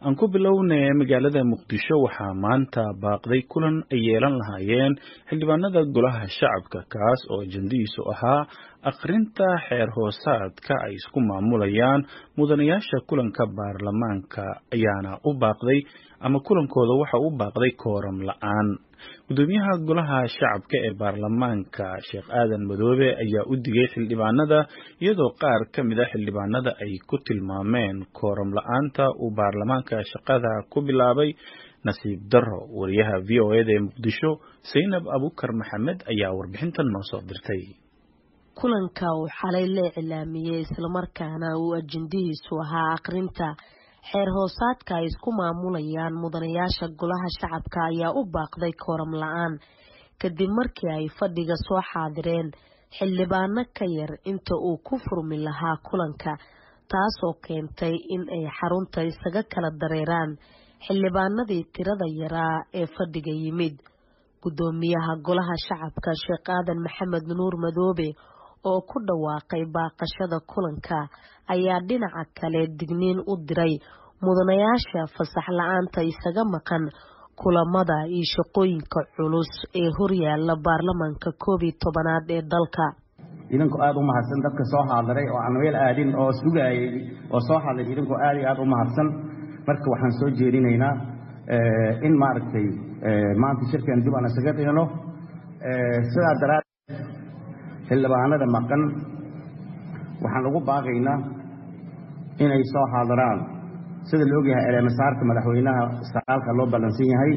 aan ku bilownay magaalada muqdisho waxaa maanta baaqday kulan ay yeelan lahaayeen xildhibaanada golaha shacabka kaas oo ajandihiisu ahaa akhrinta xeer hoosaadka ay isku maamulayaan mudanayaasha kulanka baarlamaanka ayaana u baaqday ama kulankooda waxa u baaqday kooram la-aan gudoomiyaha golaha shacabka ee baarlamaanka sheekh aadan madoobe ayaa u digay xildhibaanada iyadoo qaar ka mid a xildhibaanada ay ku tilmaameen kooram la-aanta uu baarlamaanka shaqada ku bilaabay nasiib darro wariyaha v o eda ee muqdisho saynab abukar maxamed ayaa warbixintan noo soo dirtay kulanka uu xalay la iclaamiyey islamarkaana uu ajendihiisu ahaa akhrinta xeer hoosaadka ay isku maamulayaan mudanayaasha golaha shacabka ayaa u baaqday kooram la-aan kadib markii ay fadhiga soo xaadireen xildhibaano ka yar inta uu ku furmi lahaa kulanka taasoo keentay in ay xarunta isaga kala dareeraan xildhibaanadii tirada yaraa ee fadhiga yimid gudoomiyaha golaha shacabka sheekh aadan maxamed nuur madoobe oo ku dhawaaqay baaqashada kulanka ayaa dhinaca kale digniin u diray mudanayaasha fasax la-aanta isaga maqan kulamada iyo shaqooyinka culus ee horyaala baarlamaanka koob iyo tobanaad ee dalka idinku aada u mahadsan dadka soo haadiray oo aan meel aadin oo sugayay oo soo hadlay idinku aada iyo aada u mahadsan marka waxaan soo jeedinaynaa in maaragtay maanta shirkan dib aan isaga dhigno sidaa daraaddeed xildhibaanada maqan waxaan ugu baaqaynaa inay soo haadiraan sida la ogyahay eleemasaarka madaxweynaha sagaalka loo ballansan yahay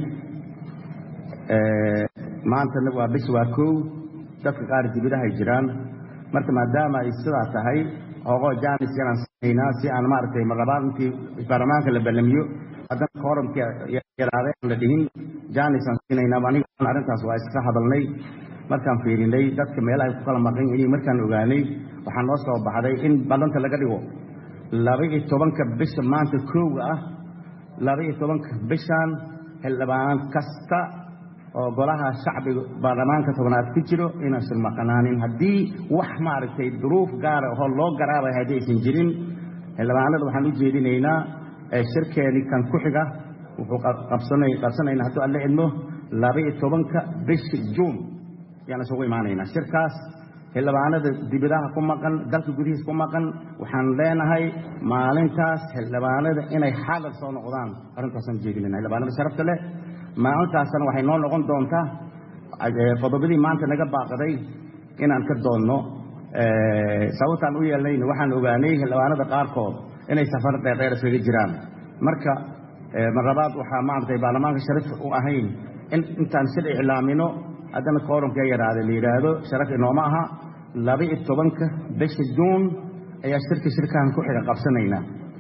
maantana waa bis waa kow dadka qaar dibidahay jiraan marka maadaama ay sidaa tahay hoogo janis yanaan sinaynaa si aan maaragtay marlabaad intii baarlamaanka la ballamiyo haddana kooramkii yaraaday aan la dhihin janis aan siinaynaa aniga arrintaas waa iska hadalnay markaan fiirinay dadka meelahay ku kala maqan yihiin markaan ogaanay waxaa noo soo baxday in ballanta laga dhigo laba-iyo tobanka bisha maanta kooga ah laba-iyo tobanka bishan xildhibaan kasta oo golaha shacbiga baarlamaanka tobnaad ku jiro inaysan maqnaanin haddii wax maaragtay duruuf gaara oo loo garaabay haddii aysan jirin xildhibaanada waxaan u jeedinaynaa shirkeeni kan ku xiga wuxuu qabsanayna hadduu alla idmo laba-iyo tobanka bisha juun yaan isugu imaanaynaa shirkaas xildhibaanada dibidaha ku maqan dalka gudihiis ku maqan waxaan leenahay maalintaas xildhibaanada inay xaadir soo noqdaan arrintaasaan jeedinayna xildhibaanada sharafta leh maalintaasna waxay noo noqon doontaa qodobadii maanta naga baaqaday inaan ka doonno sababtaan u yeelnayna waxaan ogaanay xildhibaanada qaarkood inay safar dheerdheer iskaga jiraan marka marlabaad waxaa maaragtay baarlamaanka sharaf u ahayn in intaan shir iclaamino haddana kooramka yaraada la yidhaahdo sharaf inooma aha laba-iyo tobanka bisha juun ayaa shirka shirkahan ku xiga qabsanaynaa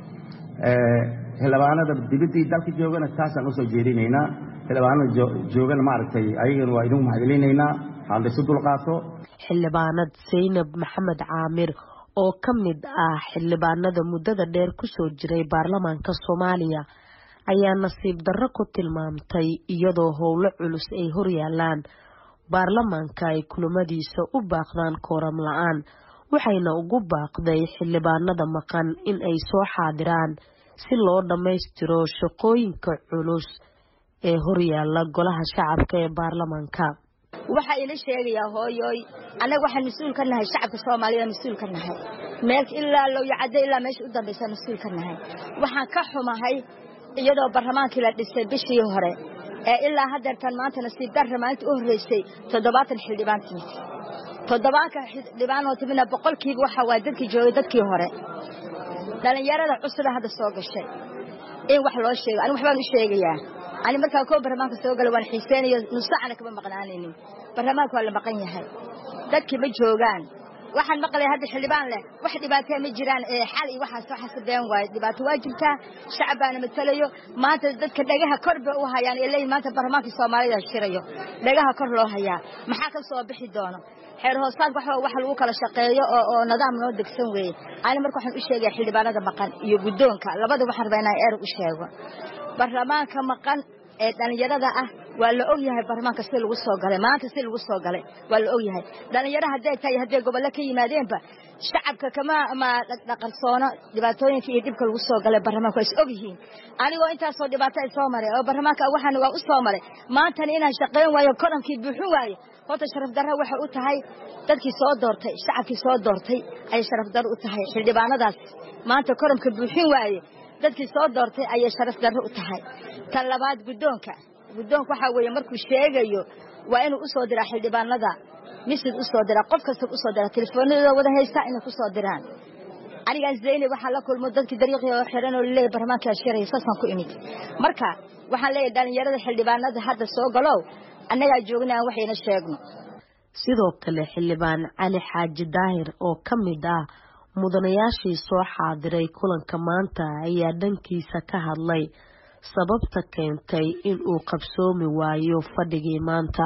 xildhibaanada dibiddii dalka joogana taasaan usoo jeedinaynaa xildhibaanada joogana maaragtay ayagana waa idinku mahadcelinaynaa haldaysu dulqaato xildhibaanad saynab maxamed caamir oo ka mid ah xildhibaanada muddada dheer kusoo jiray baarlamaanka soomaaliya ayaa nasiib darro ku tilmaamtay iyadoo howlo culus ay horyaalaan baarlamaanka ay kulamadiisa u baaqdaan kooram la-aan waxayna ugu baaqday xildhibaanada maqan in ay soo xaadiraan si loo dhammaystiro shaqooyinka culus ee horyaala golaha shacabka ee baarlamaanka waxaa ila sheegayaa hooyoy annaga waxaan mas-uul ka nahay shacabka soomaaliyada mas-uul ka nahay meel ilaa lowyacaddo ilaa meesha u dambaysa mas-uul ka nahay waxaan ka xumahay iyadoo barlamaankii la dhisay bishii hore ee ilaa haddeertan maanta nasiib darra maalinta u horreysay toddobaatan xildhibaan timid toddobaanka xildhibaan oo timidna boqolkiiba waxa waa dadkii joogay dadkii hore dhallinyarada cusuba hadda soo gashay in wax loo sheego anigu waxbaan u sheegayaa ani markaa koo barlamaanka soo gala waan xiiseynayo nusacana kama maqnaanaynin barlamaanka waa la maqan yahay dadkii ma joogaan waxaan maqlay hadda xildhibaan leh wax dhibaatee ma jiraan ee xal iyo waxaas waxaas been waayo dhibaato waa jirtaa shacab baana matalayo maanta dadka dhagaha kor bay u hayaan ee leeyihin maanta baarlamaankii soomaalida shirayo dhagaha kor loo hayaa maxaa ka soo bixi doono xeer hoosaadka waxa wax lagu kala shaqeeyo oo oo nidaam noo degsan weeye ani marka waxaan u sheegaya xildhibaanada maqan iyo guddoonka labada waxaan rabaa inaan eer u sheego baarlamaanka maqan ee dhallinyarada ah waa la og yahay baarlamaanka si lagu soo galay maanta si lagu soo galay waa la og yahay dhalinyaro hadday tahay hadday gobollo ka yimaadeenba shacabka kama ma dhaqarsoono dhibaatooyinka iyo dhibka lagu soo galay baarlamaanka waa is og yihiin anigoo intaasoo dhibaato ay soo maray oo baarlamaanka waxaan waa u soo maray maantana inaan shaqayn waayo kolankii buuxin waaye horta sharaf darra waxay u tahay dadkii soo doortay shacabkii soo doortay ayay sharaf darro u tahay xildhibaanadaas maanta kolamka buuxin waaye dadkii soo doortay ayay sharaf darro u tahay tan labaad guddoonka guddoonka waxaa weeye markuu sheegayo waa inuu u soo diraa xildhibaanada misid u soo diraa qof kasta u soo diraa telefoonadooda wada haystaa inay ku soo diraan anigaan zaynab waxaa la kulmo dadkii dariiqii oo xiran oo laleeyahy barlamaankaa shiraya saasaan ku imid marka waxaan leeyahay dhalinyarada xildhibaanada hadda soo galow annagaa joogna aan waxayna sheegno sidoo kale xildhibaan cali xaaji daahir oo ka mid ah mudanayaashii soo xaadiray kulanka maanta ayaa dhankiisa ka hadlay sababta keentay in uu qabsoomi waayo fadhigii maanta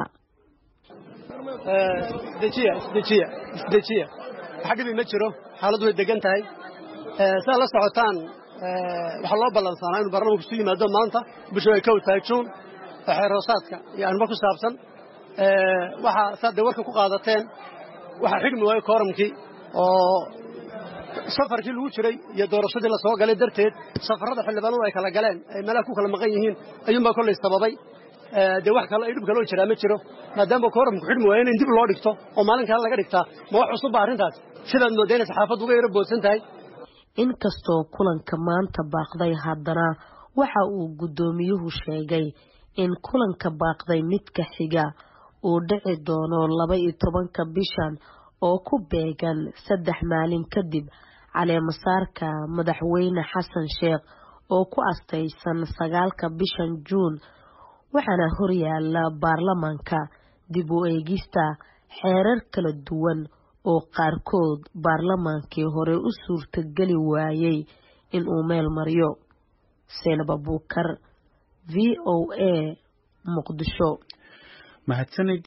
isdejiya isdejiya isdejiya wax dhibi ma jiro xaaladdu way degan tahay sidaad la socotaan waxaa loo ballansanaa inuu baarlamanku isu yimaado maanta bishu ay kow tahay juun oo xeer hoosaadka iyo arrimo ku saabsan waxaa saad dee warka ku qaadateen waxaa xigmi waayo kooramkii oo safarkii lagu jiray iyo doorashadii la soo galay darteed safarrada xildhibaanadu ay kala galeen ay meelaha ku kala maqan yihiin ayuunbaa kollay sababay dee wax kale ay dhib kaloo jiraa ma jiro maadaama kooramku xidhmi waayo in dib loo dhigto oo maalin kale laga dhigtaa ma wax cusubba arrintaas sidaad moodayna saxaafaddu uga yaro boodsan tahay inkastoo kulanka maanta baaqday haddana waxa uu guddoomiyuhu sheegay in kulanka baaqday midka xiga uu dhici doono laba iyo tobanka bishan oo ku beegan saddex maalin kadib caleemasaarka madaxweyne xasan sheekh oo ku astaysan sagaalka bishan juun waxaana horyaala baarlamaanka dib u eegista xeerar kala duwan oo qaarkood baarlamaankii hore u suurtageli waayey inuu meel mariyo seenab abuukar v o a muqdisho mahadsanid